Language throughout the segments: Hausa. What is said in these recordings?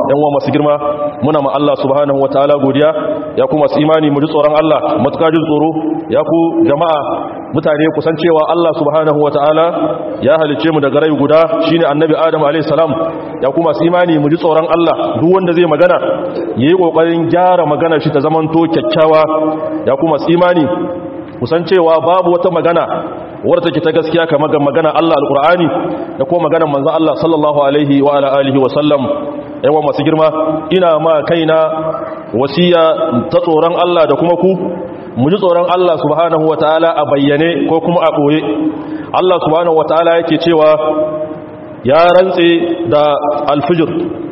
yan uwa masu girma muna ma Allah subhanahu wataala godiya ya kuma su imani mu ji tsoron Allah matuƙa jin tsoro ya ku jama'a mutane kusan cewa Allah subhanahu wataala ya halice mu daga rai guda shine annabi Adam alayhi salam ya kuma su imani mu ji tsoron Allah duk wanda zai magana yayi kokarin gyara maganar shi ta zamanto kyakkyawa ya kuma su imani kusan cewa babu wata magana wadda take ta gaskiya kamar ga magana Allah alqur'ani da kuma maganar manzon Allah sallallahu alaihi wa ala alihi wa sallam yawa masu girma ina ma kaina wasiya ta tsoron Allah da kuma ku mu ji tsoron Allah subhanahu wataala a bayyane ko kuma a boye Allah subhanahu wataala yake cewa ya rantse da alfijir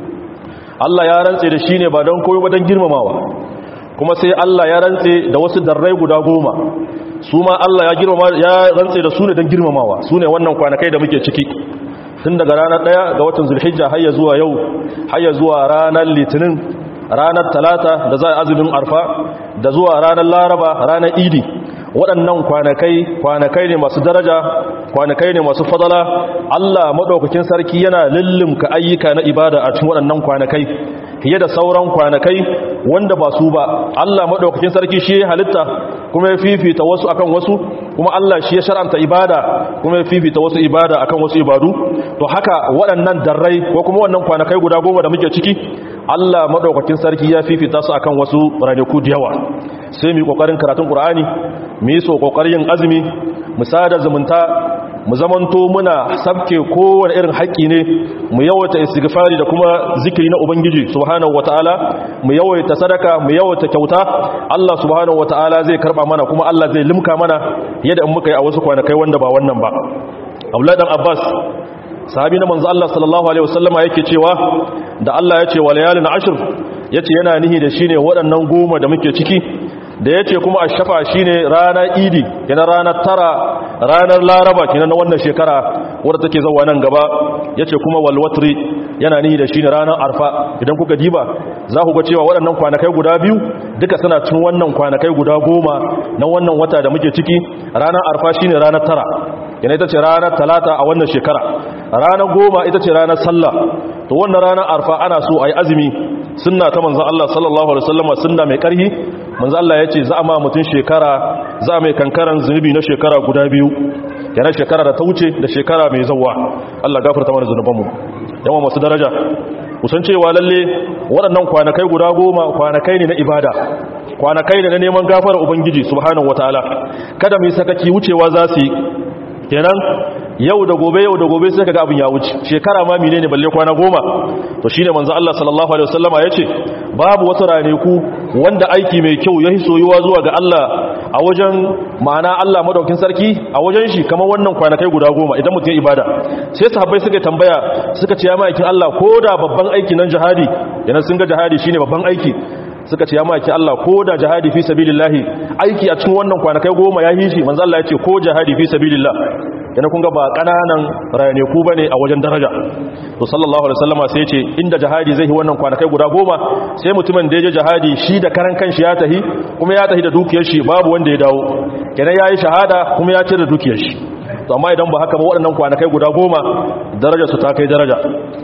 Allah ya rantse da shine ba don koyo ba don girmamawa kuma sai Allah ya rantse da wasu darrai guda goma su ma Allah ya girmama ya rantse da su ne don girmamawa su ne wannan kwanakai da muke ciki tun daga ranar ɗaya ga watan zulhijja har ya zuwa yau har ya zuwa ranar litinin ranar talata da za a azumin arfa da zuwa ranar laraba ranar idi waɗannan kwanakai kwanakai ne masu daraja kwanakai ne masu fadala Allah maɗaukakin sarki yana lullumka ayyuka na ibada a cikin waɗannan kwanakai fiye da sauran kwanakai wanda ba su ba Allah maɗaukakin sarki shi ya halitta kuma ya fifita wasu akan wasu kuma Allah shi ya shar'anta ibada kuma ya fifita wasu ibada akan wasu ibadu to haka waɗannan darrai ko kuma wannan kwanakai guda goma da muke ciki Allah maɗaukakin sarki ya fifita su akan wasu ranaku da yawa sai mu yi ƙoƙarin karatun ƙur'ani mu yi so ƙoƙarin yin azumi mu sada zumunta mu zamanto muna sabke kowane irin haƙƙi ne mu yawaita istighfari da kuma zikiri na ubangiji subhanahu wataala mu yawaita sadaka mu yawaita kyauta Allah subhanahu wataala zai karba mana kuma Allah zai limka mana yadda in muka yi a wasu kwanakai wanda ba wannan ba Abdullah dan Abbas sahabi na manzo Allah sallallahu alaihi wasallama yake cewa da Allah ya ce wa layalin ashr yace yana nihi da shine waɗannan goma da muke ciki da ya ce kuma a shafa shi ne ranar idi yana ranar tara ranar laraba kina na wannan shekara wadda take zauwa nan gaba ya ce kuma walwatri yana nihi da shi ne ranar arfa idan kuka diba za ku ga cewa waɗannan kwanakai guda biyu duka suna cin wannan kwanakai guda goma na wannan wata da muke ciki ranar arfa shi ne ranar tara yana ita ce ranar talata a wannan shekara ranar goma ita ce ranar sallah to wannan ranar arfa ana so a yi azumi sunna ta manzan Allah sallallahu alaihi wasallama sunna mai karhi manzan Allah ya ce za a ma mutum shekara za a mai kankaran zunubi na shekara guda biyu yana shekara da ta wuce da shekara mai zauwa Allah gafarta mana zunubanmu yawan masu daraja kusan cewa lalle waɗannan kwanakai guda goma kwanakai ne na ibada kwanakai ne na neman gafara ubangiji subhanahu wataala kada mu yi sakaki wucewa za su yi kenan yau da gobe yau da gobe sai kaga abin ya wuce shekara ma mine ne balle kwana goma to shine manzo Allah sallallahu alaihi wasallama yace babu wata raneku wanda aiki mai kyau yayi soyuwa zuwa ga Allah a wajen ma'ana Allah madaukin sarki a wajen shi kamar wannan kwanakai guda goma idan mutum ya ibada sai sahabbai suka tambaya suka ce ya ma'aikin Allah ko da babban aiki nan jihadi yana sun ga jihadi shine babban aiki suka ce ya maki Allah ko da jihadi fi sabilillahi aiki a cikin wannan kwanakai goma ya yi shi manzo Allah ya ce ko jihadi fi sabilillah yana kun ga ba kananan rayaneku bane a wajen daraja to sallallahu alaihi wasallama sai ya ce inda jihadi zai yi wannan kwanakai guda goma sai mutumin da ya je jihadi shi da karan kanshi ya tahi kuma ya tahi da dukiyar shi babu wanda ya dawo kenan yayi shahada kuma ya cire dukiyar shi to amma idan ba haka ba waɗannan kwanakai guda goma darajar su ta kai daraja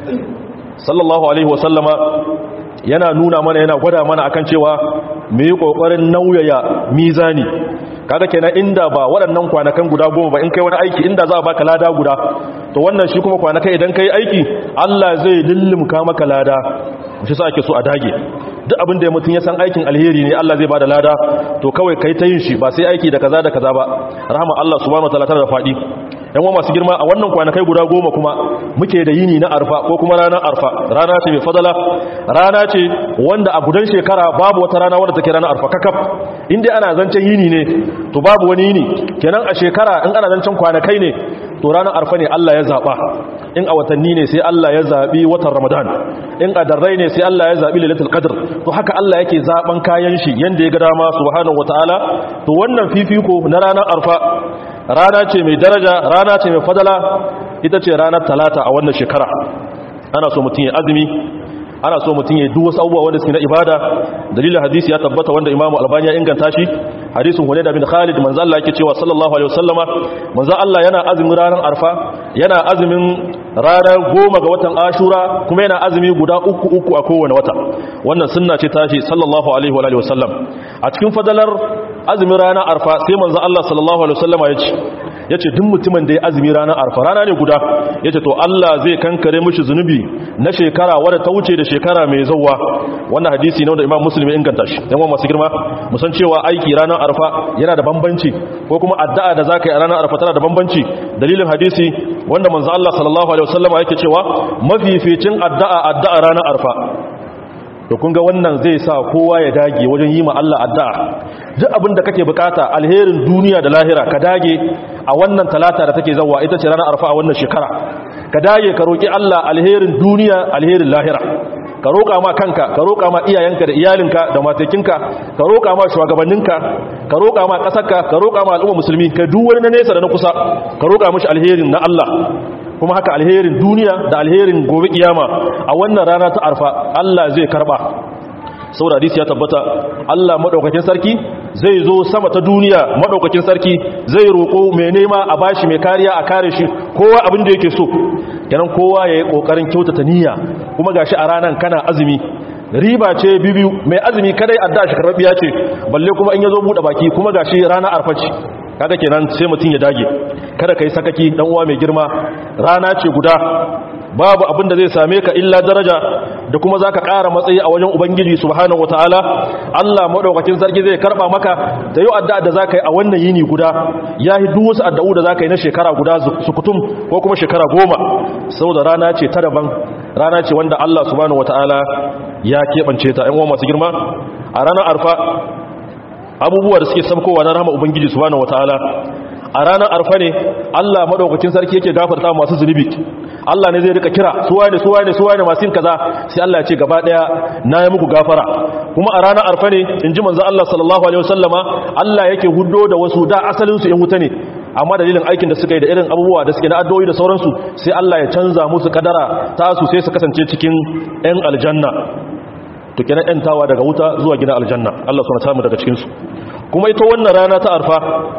sallallahu alaihi wasallama yana nuna mana yana gwada mana akan cewa mu yi kokarin nauyaya mizani kaga kenan inda ba waɗannan kwanakan guda goma ba in kai wani aiki inda za a baka lada guda to wannan shi kuma kwanakai idan kai aiki Allah zai lullumka maka lada shi sa ake so a dage duk abin da mutum ya san aikin alheri ne Allah zai bada lada to kawai kai ta yin shi ba sai aiki da kaza da kaza ba rahama Allah subhanahu wataala tana da fadi yan wa masu girma a wannan kwanakai guda goma kuma muke da yini na arfa ko kuma ranar arfa rana ce mai fadala rana ce wanda a gudan shekara babu wata rana wadda take ranar arfa kakaf inda ana zancen yini ne to babu wani yini kenan a shekara in ana zancen kwanakai ne to ranar arfa ne Allah ya zaba in a watanni ne sai Allah ya zabi watan ramadan in a darrai ne sai Allah ya zabi lailatul qadr to haka Allah yake zaban kayan shi yanda ya ga dama subhanahu wataala to wannan fifiko na ranar arfa rana ce mai daraja rana ce mai fadala ita ce ranar talata a wannan shekara ana so mutum ya azumi ana so mutum ya duk wasu abubuwa wanda suke na ibada dalilin hadisi ya tabbata wanda imamu albani ya inganta shi hadisin hunayd bin khalid manzo Allah yake cewa sallallahu alaihi wasallama manzo Allah yana azumin ranar arfa yana azumin ranar goma ga watan ashura kuma yana azumi guda uku uku a kowane wata wannan sunna ce tashi sallallahu alaihi wa alihi wasallam a cikin fadalar azumin ranar arfa sai manzo Allah sallallahu alaihi wasallama ya ce ya ce duk mutumin da ya azumi ranar arfa rana ne guda ya ce to Allah zai kankare mishi zunubi na shekara wadda ta wuce da shekara mai zauwa wannan hadisi ne wanda imam muslim ya inganta shi yan masu girma musan cewa aiki ranar arfa yana da bambanci ko kuma addu'a da zaka yi a ranar arfa tana da bambanci dalilin hadisi wanda manzo Allah sallallahu alaihi wasallam yake cewa mafificin addu'a addu'a ranar arfa to kun ga wannan zai sa kowa ya dage wajen yi ma Allah addu'a duk abin da kake bukata alherin duniya da lahira ka dage a wannan talata da take zawa ita ce ranar arfa a wannan shekara ka dage ka roki Allah alherin duniya alherin lahira ka roƙa ma kanka ka roƙa ma iyayenka da iyalinka da matakinka ka roƙa ma shugabanninka ka roƙa ma ƙasarka ka roƙa ma al'umma musulmi ka duk wani na nesa da na kusa ka roƙa mishi alherin na Allah kuma haka alherin duniya da alherin gobe kiyama a wannan rana ta arfa Allah zai karba saboda hadisi ya tabbata Allah madaukakin sarki zai zo sama ta duniya madaukakin sarki zai roko mai nema a bashi mai kariya a kare shi kowa abin da yake so kenan kowa yayi kokarin kyautata niyya kuma gashi a ranan kana azumi riba ce bibiyu mai azumi kadai adda shi karbiya ce balle kuma in yazo bude baki kuma gashi rana arfaci kaga kenan sai mutun ya dage kada kai sakaki dan uwa mai girma rana ce guda babu abin da zai same ka illa daraja da kuma za ka ƙara matsayi a wajen ubangiji subhanahu wataala Allah maɗaukakin sarki zai karɓa maka da yau addu'a da za ka yi a wannan yini guda ya yi duk wasu addu'u da za ka yi na shekara guda sukutum ko kuma shekara goma saboda rana ce ta daban rana ce wanda Allah subhanahu wataala ya keɓance ta ‘yan uwa masu girma a ranar arfa abubuwa da suke sabkowa na rahama ubangiji subhanahu wataala a ranar arfa ne Allah madaukakin sarki yake gafarta masu zunubi Allah ne zai rika kira suwa ne suwa ne suwa ne masu yin kaza sai Allah ya ce gaba daya na yi muku gafara kuma a ranar arfa ne in ji manzo Allah sallallahu alaihi wasallama Allah yake huddo da wasu da asalin su in wuta ne amma dalilin aikin da suka yi da irin abubuwa da suke na addu'o'i da sauransu sai Allah ya canza musu kadara ta su sai su kasance cikin ɗan aljanna to kenan ɗantawa daga wuta zuwa gina aljanna Allah suna samu daga cikinsu kuma ita wannan rana ta arfa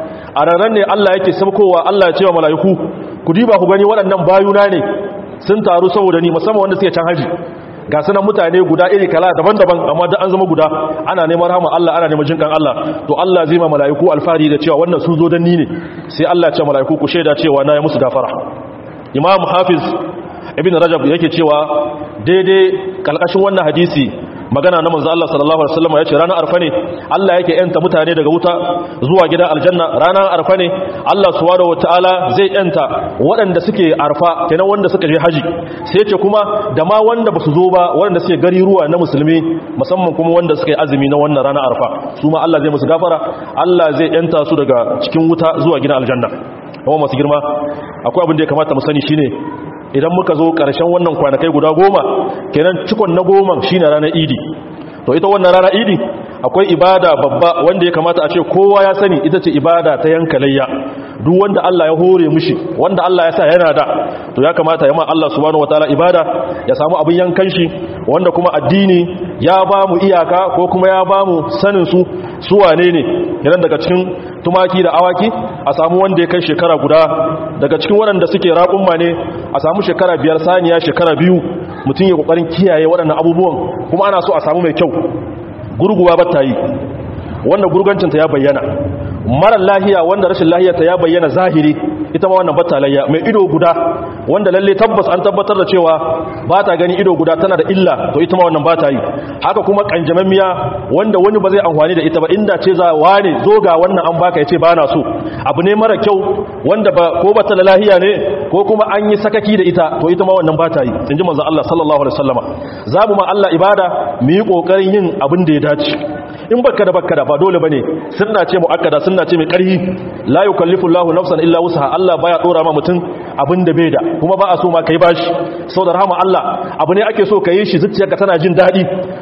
a ranar ne Allah yake sabkowa Allah ya ce wa mala'iku ku diba ku gani waɗannan bayuna ne sun taru saboda ni musamman wanda suke can haji ga sunan mutane guda iri kala daban-daban amma da an zama guda ana neman rahama Allah ana neman jinkan Allah to Allah zai ma mala'iku alfahari da cewa wannan sun zo dan ni ne sai Allah ya ce mala'iku ku shaida cewa na yi musu gafara Imam Hafiz Ibn Rajab yake cewa daidai kalkashin wannan hadisi magana na manzo Allah sallallahu alaihi wasallam yace ranar arfa ne Allah yake yanta mutane daga wuta zuwa gidan aljanna ranar arfa ne Allah subhanahu wataala zai yanta waɗanda suke arfa kenan wanda suka je haji sai yace kuma da ma wanda basu zo ba waɗanda suke gari ruwa na musulmi musamman kuma wanda suka yi azumi na wannan ranar arfa su ma Allah zai musu gafara Allah zai yanta su daga cikin wuta zuwa gidan aljanna kuma masu girma akwai abin da ya kamata mu sani shine idan muka zo ƙarshen wannan kwanakai guda goma kenan cikon na goma shine ranar idi to ita wannan ranar idi akwai ibada babba wanda ya kamata a ce kowa ya sani ita ce ibada ta yanka layya duk wanda Allah ya hore mishi wanda Allah ya sa yana da to ya kamata ya ma Allah subhanahu wataala ibada ya samu abin yankan shi wanda kuma addini ya ba mu iyaka ko kuma ya ba mu sanin su su wane ne idan daga cikin tumaki da awaki a samu wanda ya kai shekara guda daga cikin waɗanda suke raƙumma ne a samu shekara biyar saniya shekara biyu mutum ya ƙoƙarin kiyaye waɗannan abubuwan kuma ana so a samu mai kyau gurguwa ba ta yi wanda gurgancinta ya bayyana marar lahiya wanda rashin lahiyarta ya bayyana zahiri ita ma wannan batalayya mai ido guda wanda lalle tabbas an tabbatar da cewa ba ta gani ido guda tana da illa to ita ma wannan ba ta yi haka kuma kanjamammiya wanda wani ba zai amfani da ita ba inda ce za wane zo ga wannan an baka yace ba na so abu ne mara kyau wanda ba ko ba ta da lahiya ne ko kuma an yi sakaki da ita to ita ma wannan ba ta yi inji manzon Allah sallallahu alaihi wasallama za mu ma Allah ibada mu yi kokarin yin abin da ya dace in baka da baka da ba dole bane sunna ce muakkada sunna ce mai karhi la yukallifu Allahu nafsan illa wusaha Allah baya dora ma mutum abinda bai da kuma ba a so ma kai bashi saboda rahama Allah abu ne ake so ka yi shi zuciyarka tana jin dadi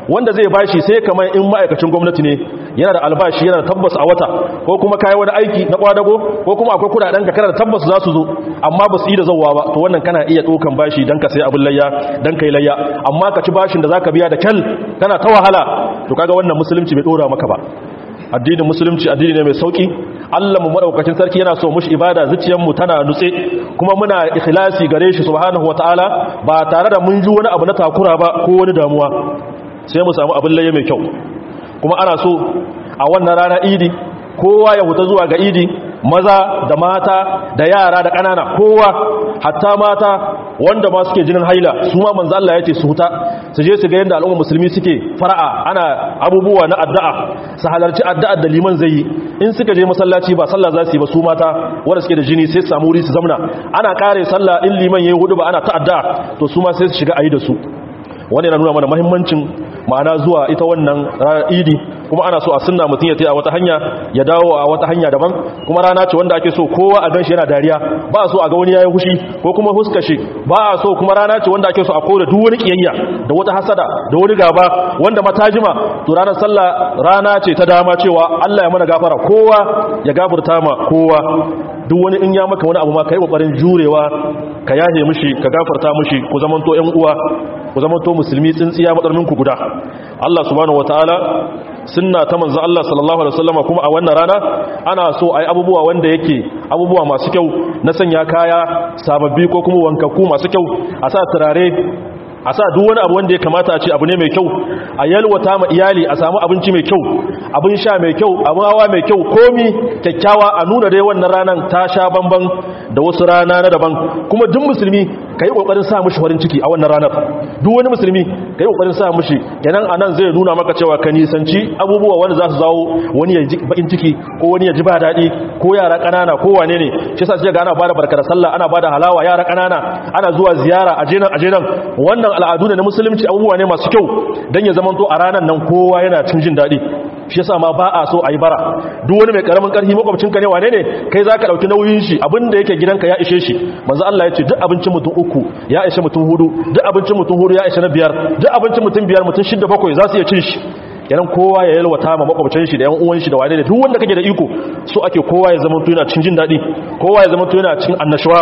wanda zai bashi sai kamar in ma'aikacin gwamnati ne yana da albashi yana da tabbas a wata ko kuma kai wani aiki na kwadago ko kuma akwai kudaden ka kana da tabbas za su zo amma ba su yi da zawwa ba to wannan kana iya dokan bashi dan ka sai abin layya dan kai layya amma ka ci bashin da zaka biya da kyal kana ta wahala to kaga wannan musulunci bai dora maka ba addinin musulunci addini ne mai sauki Allah mu madaukakin sarki yana so mushi ibada zuciyar mu tana nutse kuma muna ikhlasi gare shi subhanahu wataala ba tare da mun ji wani abu na takura ba ko wani damuwa sai mu samu abin laye mai kyau kuma ana so a wannan rana idi kowa ya huta zuwa ga idi maza da mata da yara da ƙanana kowa hatta mata wanda ma suke jinin haila su ma manzo Allah ya ce su huta su je su ga yadda al'umma musulmi suke fara'a ana abubuwa na addu'a su halarci addu'ar da liman zai yi in suka je masallaci ba sallah za su yi ba su mata wanda suke da jini sai su samu wuri su zamna ana kare sallah in liman yayi hudu ba ana ta addu'a to su ma sai su shiga ayi da su wani yana nuna mana muhimmancin ma'ana zuwa ita wannan idi kuma ana so a sunna mutum ya taya a wata hanya ya dawo a wata hanya daban kuma rana ce wanda ake so kowa a ganshi yana dariya ba a so a ga wani yayi hushi ko kuma huska shi ba a so kuma rana ce wanda ake so a koda duk wani kiyayya da wata hasada da wani gaba wanda matajima to ranar sallah rana ce ta dama cewa Allah ya mana gafara kowa ya gafarta ma kowa duk wani in ya maka wani abu ma kai kokarin jurewa ka yahe mishi ka gafarta mishi ku zamanto ƴan uwa ku zamanto musulmi tsintsiya matsarmin ku guda Allah subhanahu wataala sunna ta manzo Allah sallallahu alaihi wasallam kuma a wannan rana ana so ai abubuwa wanda yake abubuwa masu kyau na sanya kaya sababbi ko kuma wankakku masu kyau a sa turare a sa duk wani abu wanda ya kamata a ce abu ne mai kyau a yalwata ma iyali a samu abinci mai kyau abin sha mai kyau abin hawa mai kyau komi kyakkyawa a nuna dai wannan ranar ta sha bamban da wasu rana na daban kuma duk musulmi ka yi ƙoƙarin sa mushi farin ciki a wannan ranar duk wani musulmi ka yi ƙoƙarin sa mushi kenan a nan zai nuna maka cewa ka nisanci abubuwa wanda za su zawo wani ya ji bakin ciki ko wani ya ji ba daɗi ko yara ƙanana ko wane ne shi sa sai ga ana bada barkar sallah ana bada halawa yara ƙanana ana zuwa ziyara a jenan a jenan wannan al'adu ne na musulunci abubuwa ne masu kyau dan ya zamanto a ranar nan kowa yana cin jin daɗi shi yasa ma ba a so a yi bara duk wani mai karamin karfi makwabcinka ne wane ne kai za ka ɗauki nauyin shi abinda yake gidanka ya ishe shi manzo Allah ya ce duk abincin mutum uku ya ishe mutum hudu duk abincin mutum hudu ya ishe na biyar duk abincin mutum biyar mutum shida bakwai za su iya cin shi kenan kowa ya yalwata ma makwabcin shi da yan uwan shi da wane ne duk wanda kake da iko so ake kowa ya zama to yana cin jin daɗi kowa ya zama to yana cin annashuwa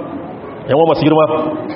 yan uwa masu girma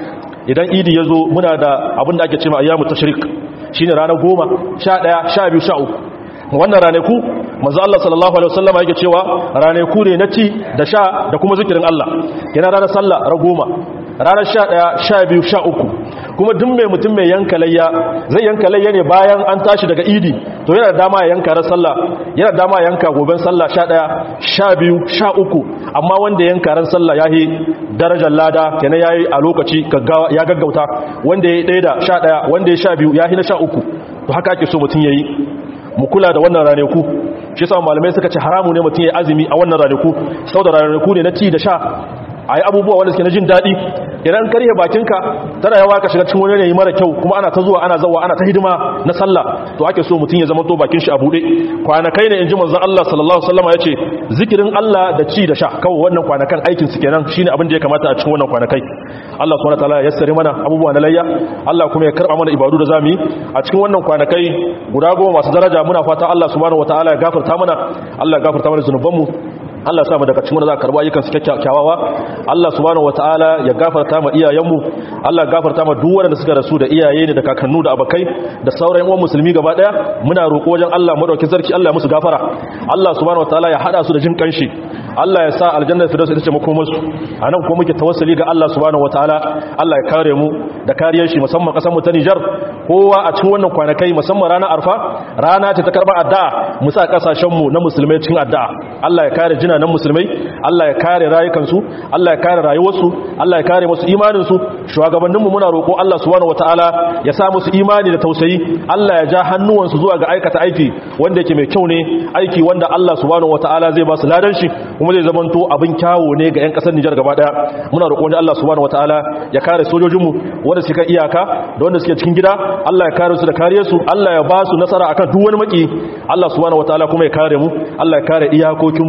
idan idi ya zo muna da abin da ake cewa ayyamu tashrik shine ranar goma sha ɗaya sha biyu sha uku wannan ranaku manzo Allah sallallahu alaihi wasallam yake cewa ranaku ne na ci da sha da kuma zikirin Allah yana ranar sallah ra goma ranar 11 12 13 kuma duk mai mutum mai yanka layya zai yanka layya ne bayan an tashi daga idi to yana da dama ya yanka ran sallah yana da dama ya yanka goben sallah 11 12 13 amma wanda yanka ran sallah yayi darajar lada kenan yayi a lokaci gaggawa ya gaggauta wanda yayi 1 da 11 wanda yayi 12 yayi na 13 to haka ake so mutum yayi mu kula da wannan ranaku shi yasa malamai suka ce haramu ne mutum ya azumi a wannan ranaku saboda ranaku ne na ci da sha ayi abubuwa wanda suke na jin daɗi idan karye bakinka tana yawa ka shiga cikin wani yanayi mara kyau kuma ana ta zuwa ana zawa ana ta hidima na sallah to ake so mutum ya zama to bakin shi a bude kwanakai ne inji manzon Allah sallallahu alaihi wasallam yace zikirin Allah da ci da sha kawai wannan kwanakan aikin su kenan shine abin da ya kamata a cikin wannan kwanakai Allah subhanahu wataala ya yassare mana abubuwa na layya Allah kuma ya karba mana ibadu da zamu yi a cikin wannan kwanakai guda goma masu daraja muna fata Allah subhanahu wataala ya gafarta mana Allah ya gafarta mana zanubanmu Allah sa mu daga cikin wanda za ka karba ayyukan su kyakkyawawa Allah subhanahu wataala ya gafarta ma iyayenmu Allah ya gafarta ma duk wanda suka rasu da iyaye ne da kakannu da abakai da sauran uwan musulmi gaba daya muna roƙo wajen Allah madaukakin sarki Allah ya musu gafara Allah subhanahu wataala ya hada su da jin kanshi Allah ya sa aljanna firdaus ita ce makomar su anan kuma muke tawassuli ga Allah subhanahu wataala Allah ya kare mu da kariyar shi musamman kasar mu ta Niger kowa a cikin wannan kwanakai musamman ranar Arfa rana ce ta karba addu'a mu sa kasashen mu na musulmai cikin addu'a Allah ya kare jina nan musulmai Allah ya kare rayukansu Allah ya kare rayuwarsu Allah ya kare musu imaninsu shugabanninmu muna roƙo Allah subhanahu wataala ya sa musu imani da tausayi Allah ya ja hannuwansu zuwa ga aikata aiki wanda yake mai kyau ne aiki wanda Allah subhanahu wataala zai ba su ladan shi kuma zai zamanto abin kyawo ne ga 'yan ƙasar Nijar gaba daya muna roƙo wanda Allah subhanahu wataala ya kare sojojinmu wanda suke kan iyaka da wanda suke cikin gida Allah ya kare su da kariyarsu Allah ya ba su nasara akan duk wani maki Allah subhanahu wataala kuma ya kare mu Allah ya kare iyakokinmu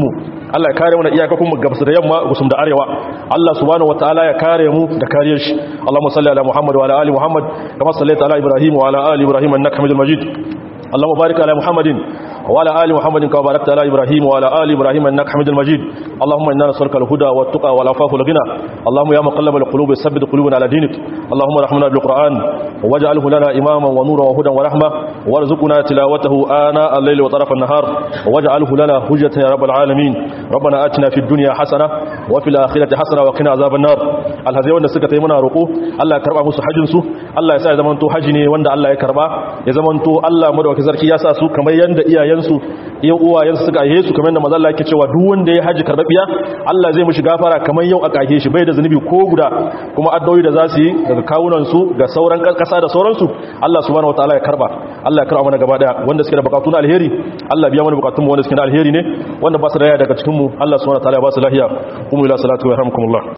Allah ya kare mu da iyakakun mu gabas da yamma gusum da arewa Allah subhanahu wataala ya kare mu da kariyar shi Allahumma salli ala Muhammad wa ala ali Muhammad kama sallaita ala Ibrahim wa ala ali Ibrahim innaka Hamidul Majid اللهم بارك على محمد وعلى آل محمد كما باركت على إبراهيم وعلى آل إبراهيم إنك حميد مجيد اللهم إنا نسألك الهدى والتقى والعفاف والغنى اللهم يا مقلب القلوب ثبت قلوبنا على دينك اللهم ارحمنا بالقرآن واجعله لنا إماما ونورا وهدى ورحمة وارزقنا تلاوته آناء الليل وطرف النهار واجعله لنا حجة يا رب العالمين ربنا آتنا في الدنيا حسنة وفي الآخرة حسنة وقنا عذاب النار الهذي wanda suka tayi muna roƙo Allah ya karba musu hajjin su Allah ya sa ya zamanto haji ne wanda Allah ya karba ya zamanto Allah madawaki sarki ya sa su kamar yanda iyayensu iya uwayensu suka aihe su kamar yanda manzo Allah yake cewa duk wanda ya haji karbabiya Allah zai mishi gafara kamar yau aka aihe shi bai da zanubi ko guda kuma addu'o'i da za su yi daga kawunan su ga sauran kasa da sauransu Allah subhanahu wataala ya karba Allah ya karba mana gaba daya wanda suke da bukatun alheri Allah biya mana bukatun mu wanda suke da alheri ne wanda ba su da daga cikin mu Allah subhanahu wataala ya ba su lafiya kuma ila salatu wa rahmukumullah